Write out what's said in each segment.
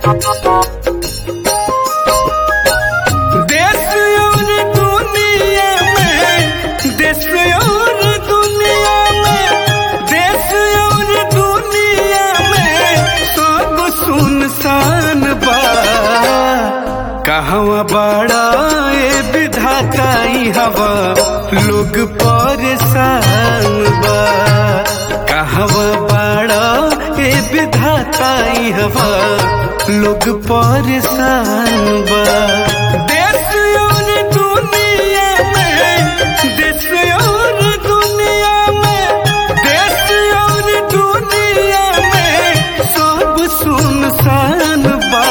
देश और दुनिया में देश और दुनिया में देश और दुनिया में सब सुनसान बा कहवा बड़ा ए विधाता ई हवा लोग परेशान बा कहवा बड़ा ए विधाता ई हवा लोग परेशान बा देश और दुनिया में देश और दुनिया में देश और दुनिया में सब सुनसान बा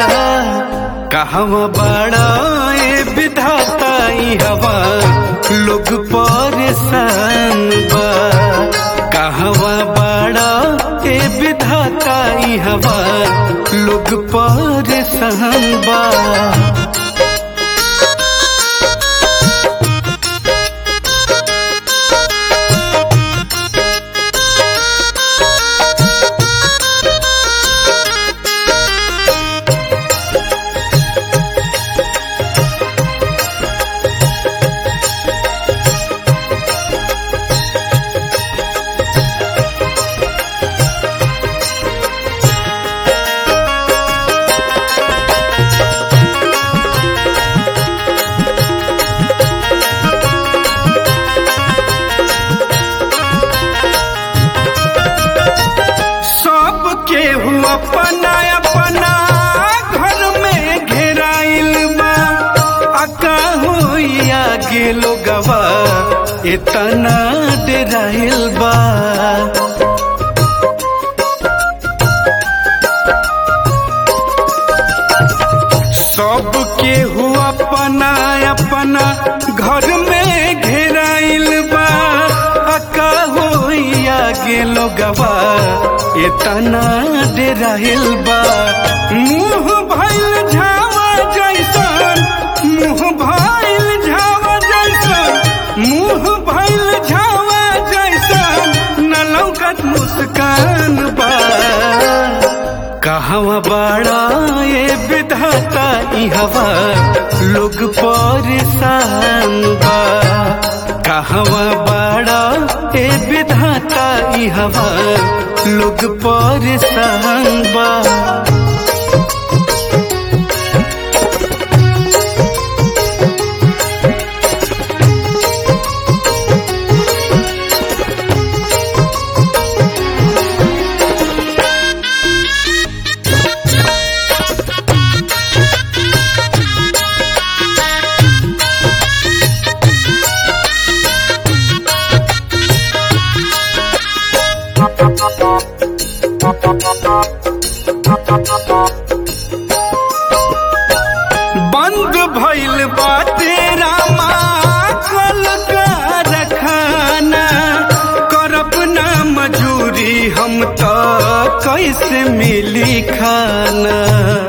कहवा बड़ा ए विधाता ई हवा लोग परेशान बा कहवा बड़ा ए विधाता ई हवा लोग परेशान बा सब केहू अपना अपना घर में घेराइल बा अका होइया गे लोगवा इतना डराइल बा सब केहू अपना अपना घर में घेराइल बा अका होइया गे लोगवा इतना डराइल बा मुंह भइल झावा जैसन मुंह भइल झावा जैसन मुंह भइल झावा जैसन न लौकत मुस्कान बा कहवा बड़ा ये विधाता ई हवा लोग परेशान बा कहवा बड़ा ये विधाता ई हवा लोग परेशान बा बंद भइल बाटे रामा कल का रखाना करब ना मजूरी हम तो कैसे मिली खाना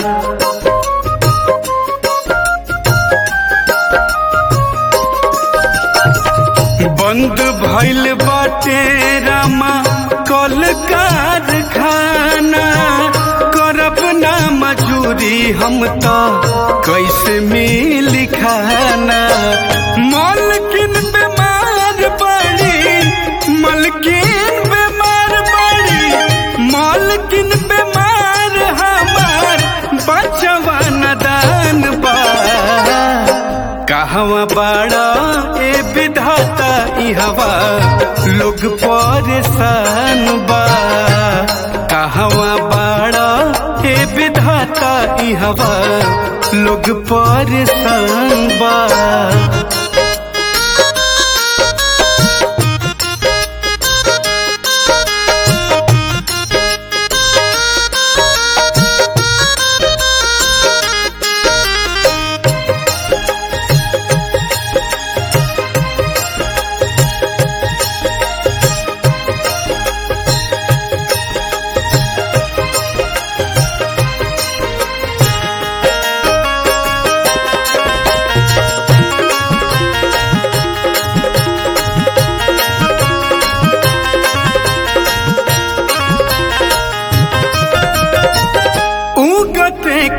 बंद भइल बाटे रामा कल कारखाना करब ना मजूरी हम तो कैसे मिली खाना मलकिन बीमार पड़ी मलकिन बीमार पड़ी मलकिन बीमार हमार बचवा नदान बा कहवा बड़ा ए विधाता ई हवा लोग परेशान बा कहवा बड़ा ए विधाता ई हवा लोग परेशान बा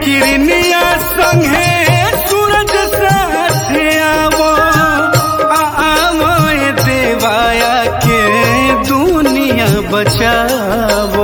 किरनिया संगे सूरज साथे आवो आ आवो ए देवाया के दुनिया बचावो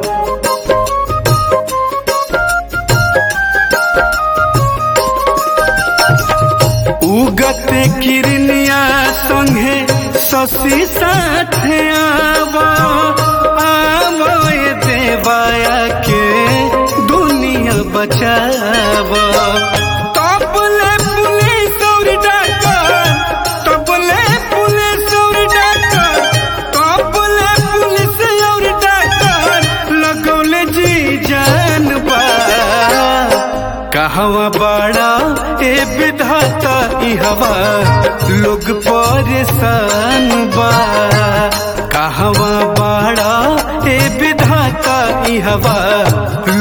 उगते किरनिया संगे शशि साथे आवो आवो ए देवाया के दुनिया बचावो तबले पुलिस और डॉक्टर तबले पुलिस और डॉक्टर तबले पुलिस और डॉक्टर लगौले जी जान बा कहवा बड़ा ए विधाता ई हवा लोग परेशान बा कहवा बड़ा ए विधाता ई हवा